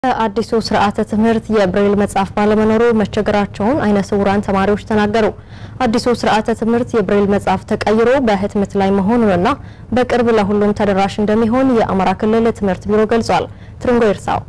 በአዲሱ ስርዓተ ትምህርት የብሬል መጽሐፍ ባለመኖሩ መቸገራቸውን አይነ ስውራን ተማሪዎች ተናገሩ። አዲሱ ስርዓተ ትምህርት የብሬል መጽሐፍ ተቀይሮ በህትመት ላይ መሆኑንና በቅርብ ለሁሉም ተደራሽ እንደሚሆን የአማራ ክልል ትምህርት ቢሮ ገልጿል። ትርንጎ ይርሳው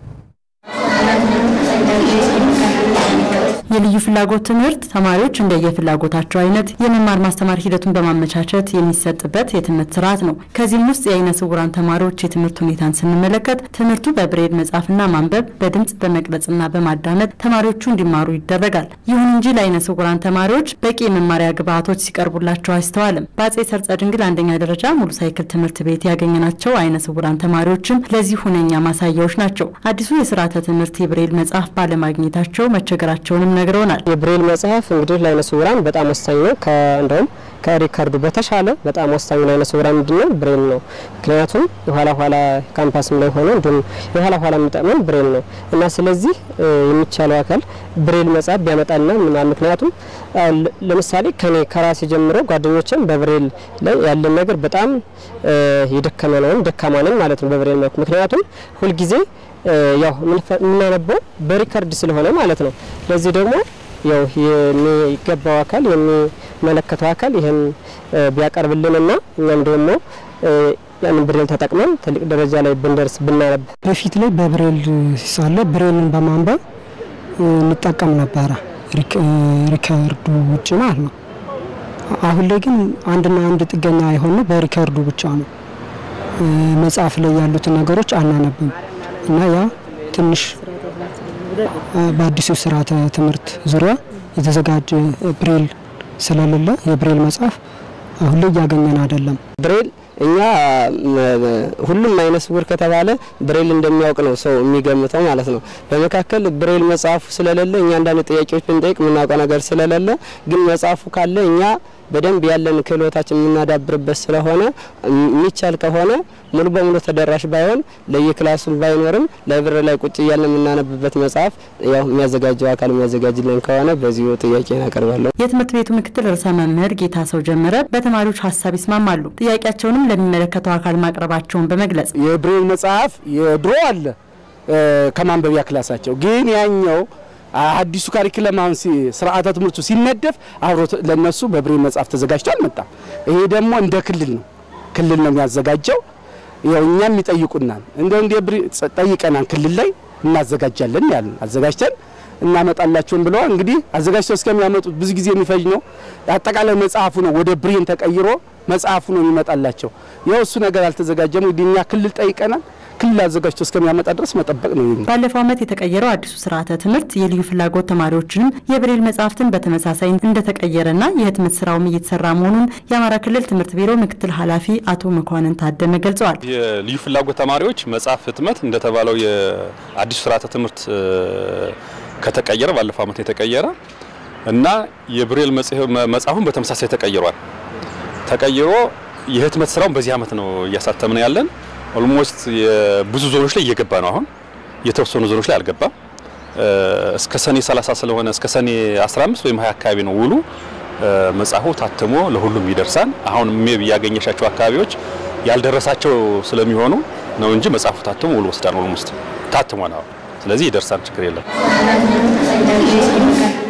የልዩ ፍላጎት ትምህርት ተማሪዎች እንደየፍላጎታቸው አይነት የመማር ማስተማር ሂደቱን በማመቻቸት የሚሰጥበት የትምህርት ስርዓት ነው። ከዚህም ውስጥ የአይነ ስውራን ተማሪዎች የትምህርት ሁኔታን ስንመለከት ትምህርቱ በብሬል መጻፍና ማንበብ፣ በድምጽ በመቅረጽና በማዳመጥ ተማሪዎቹ እንዲማሩ ይደረጋል። ይሁን እንጂ ለአይነ ስውራን ተማሪዎች በቂ የመማሪያ ግብዓቶች ሲቀርቡላቸው አይስተዋልም። በአጼ ሰርጸ ድንግል አንደኛ ደረጃ ሙሉ ሳይክል ትምህርት ቤት ያገኘናቸው አይነ ስውራን ተማሪዎችም ለዚህ ሁነኛ ማሳያዎች ናቸው። አዲሱ የስርዓተ ትምህርት የብሬል መጽሐፍ ባለማግኘታቸው መቸገራቸውንም ነግረውናል። የብሬል መጽሐፍ እንግዲህ ለአይነ ስውራን በጣም ወሳኝ ነው። እንደውም ከሪከርዱ በተሻለ በጣም ወሳኙ ለአይነ ስውራን ምንድነው ብሬል ነው። ምክንያቱም የኋላ ኋላ ካምፓስም ላይ ሆነ እንዲሁም የኋላ ኋላ የሚጠቅመን ብሬል ነው እና ስለዚህ የሚቻለው አካል ብሬል መጽሐፍ ቢያመጣልና ምናምን ምክንያቱም ለምሳሌ ከኔ ከራሴ ጀምሮ ጓደኞችም በብሬል ላይ ያለን ነገር በጣም የደከመ ነው፣ ደካማ ነን ማለት ነው በብሬል መልኩ ምክንያቱም ሁልጊዜ ያው የምናነበው በሪከርድ ስለሆነ ማለት ነው። ለዚህ ደግሞ ያው የሚገባው አካል የሚመለከተው አካል ይህን ቢያቀርብልንና እኛም ደግሞ ያንን ብሬል ተጠቅመን ትልቅ ደረጃ ላይ ብንደርስ ብናነብ። በፊት ላይ በብሬል ሳለ ብሬልን በማንበብ እንጠቀም ነበረ ሪከርዱ ውጭ ማለት ነው። አሁን ላይ ግን አንድና አንድ ጥገኛ የሆነ በሪከርዱ ብቻ ነው። መጽሐፍ ላይ ያሉትን ነገሮች አናነብም እና ያ ትንሽ በአዲሱ ስርዓተ ትምህርት ዙሪያ የተዘጋጀ ብሬል ስለሌለ የብሬል መጽሐፍ አሁን ላይ እያገኘን አይደለም። ብሬል እኛ ሁሉም አይነ ስውር ከተባለ ብሬል እንደሚያውቅ ነው ሰው የሚገምተው ማለት ነው። በመካከል ብሬል መጽሐፉ ስለሌለ እኛ አንዳንድ ጥያቄዎች ብንጠይቅ የምናውቀው ነገር ስለሌለ ግን መጽሐፉ ካለ እኛ በደንብ ያለን ክህሎታችን የምናዳብርበት ስለሆነ የሚቻል ከሆነ ሙሉ በሙሉ ተደራሽ ባይሆን ለየክላሱም ባይኖርም ላይብረሪ ላይ ቁጭ እያለን የምናነብበት መጽሐፍ ያው የሚያዘጋጀው አካል የሚያዘጋጅልን ከሆነ በዚሁ ጥያቄ ያቀርባለሁ። የትምህርት ቤቱ ምክትል ርዕሰ መምህር ጌታ ሰው ጀመረ በተማሪዎች ሀሳብ ይስማማሉ። ጥያቄያቸውንም ለሚመለከተው አካል ማቅረባቸውን በመግለጽ የብሬል መጽሐፍ የድሮ አለ ከማንበቢያ ክላሳቸው ግን ያኛው አዲሱ ካሪክለም አሁን ስርዓተ ትምህርቱ ሲነደፍ አብሮ ለነሱ በብሬል መጽሐፍ ተዘጋጅቶ አልመጣም። ይሄ ደግሞ እንደ ክልል ነው ክልል ነው የሚያዘጋጀው። ያው እኛም ይጠይቁናል እንደው እንደ ብሬ ጠይቀናል ክልል ላይ እናዘጋጃለን ያለን አዘጋጅተን እናመጣላችሁን ብለዋል። እንግዲህ አዘጋጅተው እስከሚያመጡት ብዙ ጊዜ የሚፈጅ ነው። አጠቃላይ መጽሐፉ ነው ወደ ብሬን ተቀይሮ መጽሐፉ ነው የሚመጣላቸው። ያው እሱ ነገር አልተዘጋጀም። እንግዲህ እኛ ክልል ጠይቀናል። ክልል አዘጋጅቶ እስከሚያመጣ ድረስ መጠበቅ ነው። ባለፈው ዓመት የተቀየረው አዲሱ ስርዓተ ትምህርት የልዩ ፍላጎት ተማሪዎችንም የብሬል መጽሐፍትን በተመሳሳይ እንደተቀየረና የህትመት ስራውም እየተሰራ መሆኑን የአማራ ክልል ትምህርት ቢሮ ምክትል ኃላፊ አቶ መኳንን ታደመ ገልጸዋል። የልዩ ፍላጎት ተማሪዎች መጽሐፍ ህትመት እንደተባለው የአዲሱ ስርዓተ ትምህርት ከተቀየረ ባለፈው ዓመት የተቀየረ እና የብሬል መጽሐፉን በተመሳሳይ ተቀይሯል። ተቀይሮ የህትመት ስራውን በዚህ ዓመት ነው እያሳተምን ያለን ኦልሞስት ብዙ ዞኖች ላይ እየገባ ነው። አሁን የተወሰኑ ዞኖች ላይ አልገባም። እስከ ሰኔ 30 ስለሆነ እስከ ሰኔ 15 ወይም 20 አካባቢ ነው ውሉ። መጽሐፉ ታትሞ ለሁሉም ይደርሳል። አሁን ሜብ ያገኘሻቸው አካባቢዎች ያልደረሳቸው ስለሚሆኑ ነው እንጂ መጽሐፉ ታትሞ ውሉ ወስዳን ኦልሞስት ታትሟል። አሁን ስለዚህ ይደርሳል፣ ችግር የለም።